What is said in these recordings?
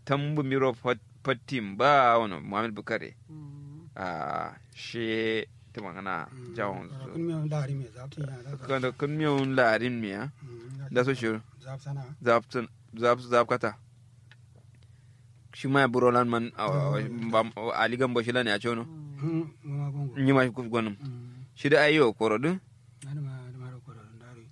tambu miro fatim ba wani muhammad bukare a she ta magana jawon su kun mi dari me zap tin ya da kanda kun miyun larin miya da so shi zap sana zap zap zap kata shi ma burolan man ali gambo shi lani a cewa hmm mo ma gongo yi ma shi gwanin hmm shi da ayi koro din ada ma ada ma ko da dari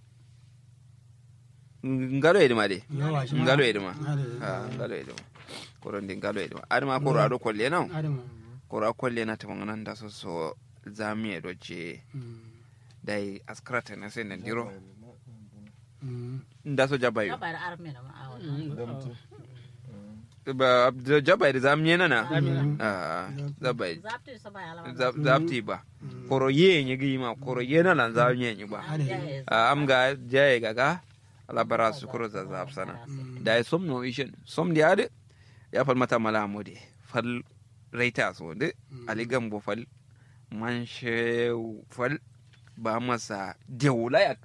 ngalo edima de yawa shi ngalo edima ada Ah, ngalo edima koro ndi ngalo edima adama koro ado kolle na ada ma koro kolle na ta ngana da so so zami do je hmm dai askrata na sai nan diro hmm nda so jabayo Kabar arme na ma'awa. ba da jabai da zami na na ah zabai Zapti sa ba alama. Zap- zapti ba koro ye nye gi ma koro ye na lan zami nye ba Ah, am ga jaye gaga ala bara su kuro za zap sana da ya som no ishin som di ade ya fal mata mala mode fal raita so de ali gambo fal man she fal ba masa dewlayak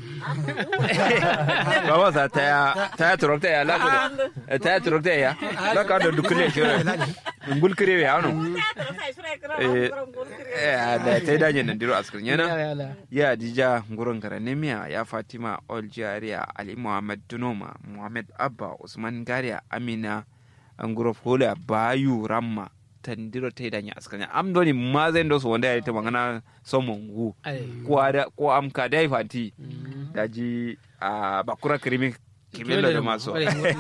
ba masa ta ya ta ya turokta ya la ko ta ya turokta ya la ka do dukule shi ngul kire ya no eh eh, da ta da nyen ndiro askrin yana ya dija ngurun garanemiya ya fatima oljariya ali muhammad dunoma muhammad abba usman gariya amina nguro fola bayu ramma tandiro ta danya askanya am doni mazen do so wanda ya ta magana somon gu ko ada ko am ka dai fanti daji a bakura krimi kimelo da maso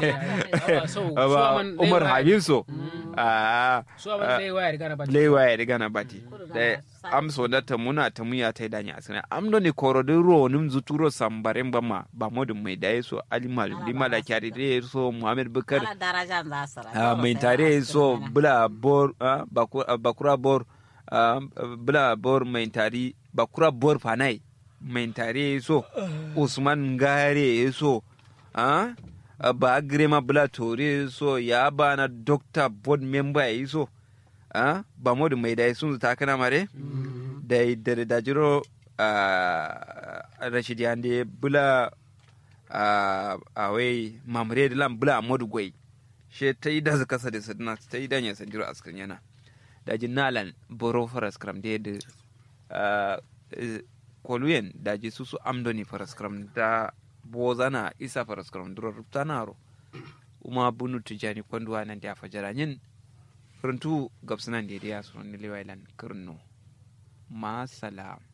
Aba umar habib so a lewa ya riga na bati da am so da ta muna ta muya ta danya asina am do ni koro de ro nim zuturo sambaren ba ma ba modun mai da so ali malum lima da kyari de so muhammad bukar Ala daraja za sara. Ah, mai tare so bula bor ah, baku- ah, bakura bor ah, bula bor mai tari bakura bor fanai mai tare so usman gare so ah, ah, ba grema bula tore so ya ba na doctor board member yi so ah, ba modu mai da sun ta kana mare da da da jiro ah, rashid yande bula ah, awai mamre da lam bula modu gwai she ta yi da zaka sa da sadina ta yi danya sandiro askan yana da ji nalan boro faras kram da da ah, eh, koluyen da ji susu amdoni faras kram da bozana isa faras kram duro ruptanaro uma bunu tijani kwanduwa nan da fajara yin furuntu gabsunan da ya so ni lewailan kirno ma salam